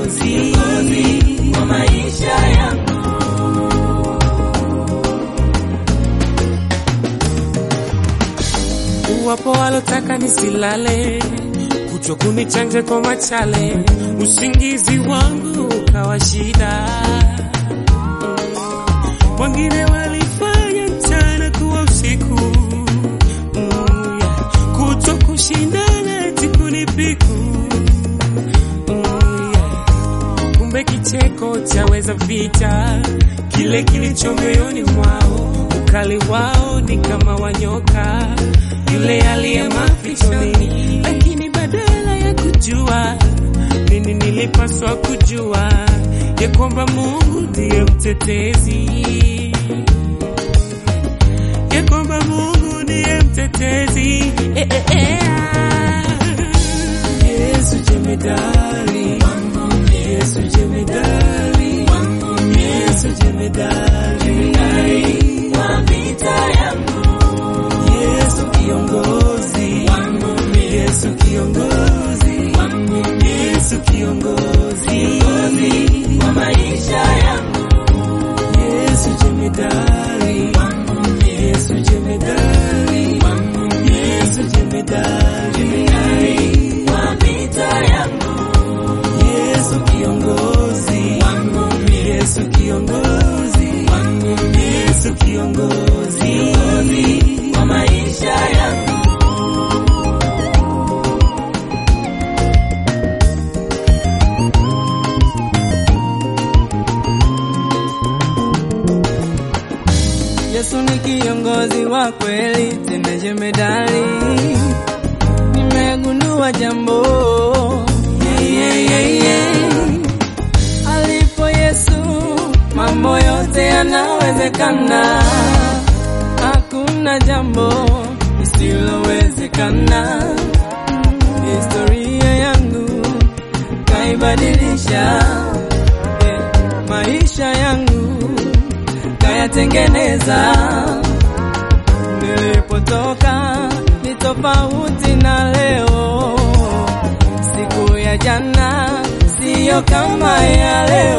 kiongozi wa maisha yangu. Wapo walotaka nisilale, kuchwa kunichanja kwa machale, usingizi wangu ukawa shida. Wengine walifanya mchana kuwa usiku, mm, yeah. kuto kushindana eti kunipiku mm, yeah. kumbe kicheko chaweza vita kile kilicho moyoni mwao, ukali wao ni kama wanyoka yule aliye mafichoni, lakini badala ya kujua nini nilipaswa kujua ya kwamba Mungu ndiye mtetezi, ya kwamba Mungu ndiye mtetezi eh, eh, eh. Yesu jemedari, Yesu jemedari, Yesu jemedari, Wa vita yangu, Yesu kiongozi, Yesu kiongozi, Yesu kiongozi, wa maisha yangu, Yesu jemedari, Yesu jemedari, Yesu jemedari, wa vita yangu, Yesu kiongozi, Yesu kiongozi, Yesu kiongozi, wa maisha yangu. Yesu ni kiongozi wa kweli, tena jemedali. Nimegundua jambo yeah, yeah, yeah, yeah. Alipo Yesu mambo yote yanawezekana, hakuna jambo lisilowezekana. Historia yangu kaibadilisha, yeah, maisha yangu kayatengeneza. Nilipotoka ni tofauti na leo, siku ya jana siyo kama ya leo.